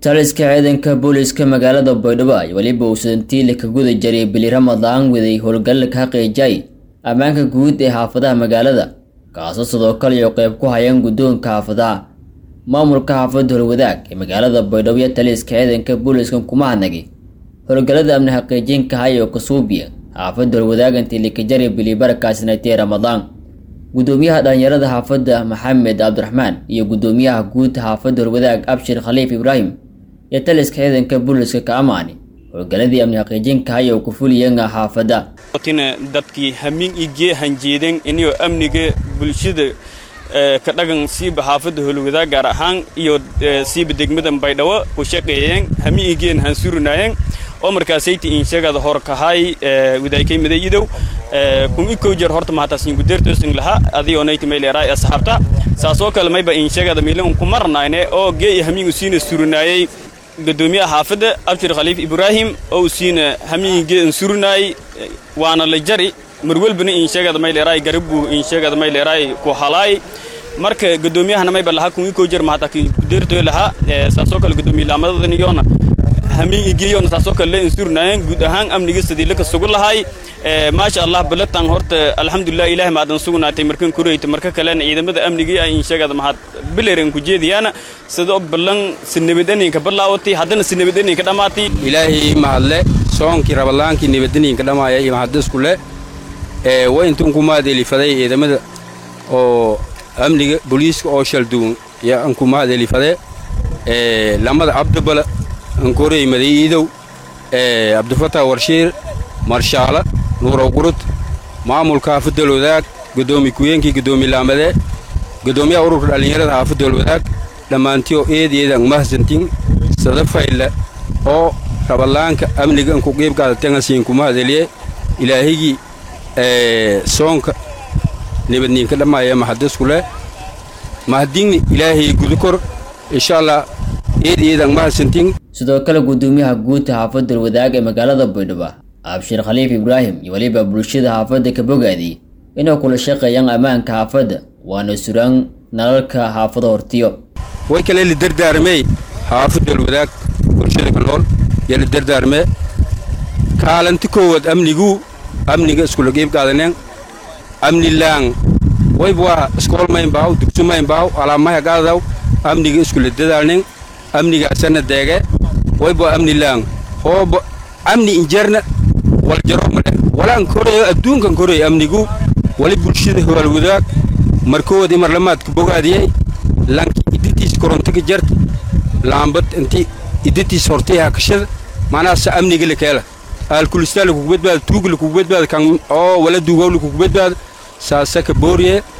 taliska ciidanka booliiska magaalada baydhabo ay weliba uusantiile ka guda jiray bili ramadaan waday howlgalla ka xaqiijay ammaanka guud ee xaafadaha magaalada kaasoo sidoo kale iyo qeyb ku hayaan guddoonka xaafadaha maamulka xaafadda howlwadaag ee magaalada baydhabo iyo taliska ciidanka booliiska kuma hadnagay howlgallada amni xaqiijinka hayo kasuubiya xaafadda howlwadaagantii likajari bili barakaasnatee ramadaan gudoomiyaha dhalinyarada xaafadda maxamed cabdiraxmaan iyo gudoomiyaha guud xaafadda howlwadaag abshir khaliif ibraahim iyo taliska ciidanka booliiska ka amaani howlgaladii amni xaqiijinka hayo ku fuliyanga xaafadda tina dadkii hamin igee hanjeeden inayoo amniga bulshada ka dhagan siiba xaafadda howlwadaag gaar ahaan iyo siiba degmada baydhabo ku shaqeeyeen hamin igeen hansurinaayeen oo markaasayta inshagada horkahay wadaykay madayidow kun ikow jeer horta mahatasin gudeertoosin laha adiyo nayti mayleeraay asxaabta saasoo kale mayba inshagada milan ku marnayne oo geey hamin usiina surinaayay gudoomiyaha xaafadda abshir khaliif ibraahim oo usiina hamiingee insurinaay waana la jari marwelbana inshagada mayleeraay garabu inshagada mayleeraay ku halaay marka gudoomiyahana mayba laha kun ikow jeer mahatakin gudeertoo laha saasoo kale gudoomiye laamadadan iyona hamiin igeyona saasoo kale la insurinaayeen guud ahaan amniga sidii laka sugu lahay maasha allah balatan horta alxamdulilah ilaah maadan sugnaatay markan kureyta marka kalena ciidamada amnigii ay inshagada mahad bileren ku jeediyaana sidoo ballan si nabadaninka bilaawatay haddana si nabadaninka dhammaatay ilaahay mahadle soonkii rabadlaankii nabadaninka dhammaaya iyo mahadisku le wa intun kumaad elifaday ciidamada oo amniga booliiska oo shalduun ya ankumaad elifade lamada cabdibala ankorey madayiidow cabdifatah warshiir marshaala nuurow qurud maamulka xaafadal wadaag gudoomi ku-yeenkii gudoomi laamade gudoomiyaha ururka dhallinyarada xaafadal wadaag dhammaantiyo eed eedan mahadsantin sadafayla oo rabadlaanka amniga anku qiibkaadatenasiin kumahadeliye ilaahigii soonka nabadniinka dhammaaya mahadiskule mahadinni ilaahay gudukor insha allah eed eedan mahadsantin sidoo kale gudoomiyaha guud xaafadda wadaag ee magaalada baydhabo abshir khaliif ibraahim iyo weliba bulshada xaafadda ka bogaadiyey inay kula shaqeeyaan ammaanka xaafadda waana suraan nalalka xaafado hortiyo way kale la dardaarmey xaafadal wadaag bulshada ka nool iyo la dardaarmee kaalanti koowaad amniguu amniga iskula qiibqaadaneen amnilaan wayb waa iskool mayn baaw dugsu mayn baaw alaamaya qaadaw amniga iskula dadaalnen amnigaasana deege wayb waa amnilaan hooba amni injeerna wal jaro male walaan koreeyo adduunkan koreeyo amnigu wali bulshada howaal wadaag markood imar lamaadka bogaadiyey lanki iditiis korontaga jarta laambad inti iditiis hortay hakashada manaasa amniga lakeela aalkulistaa lakugu badbaada tuuga lakugu badbaada kan oo wala duugaw lakugu badbaada saasa ka booriye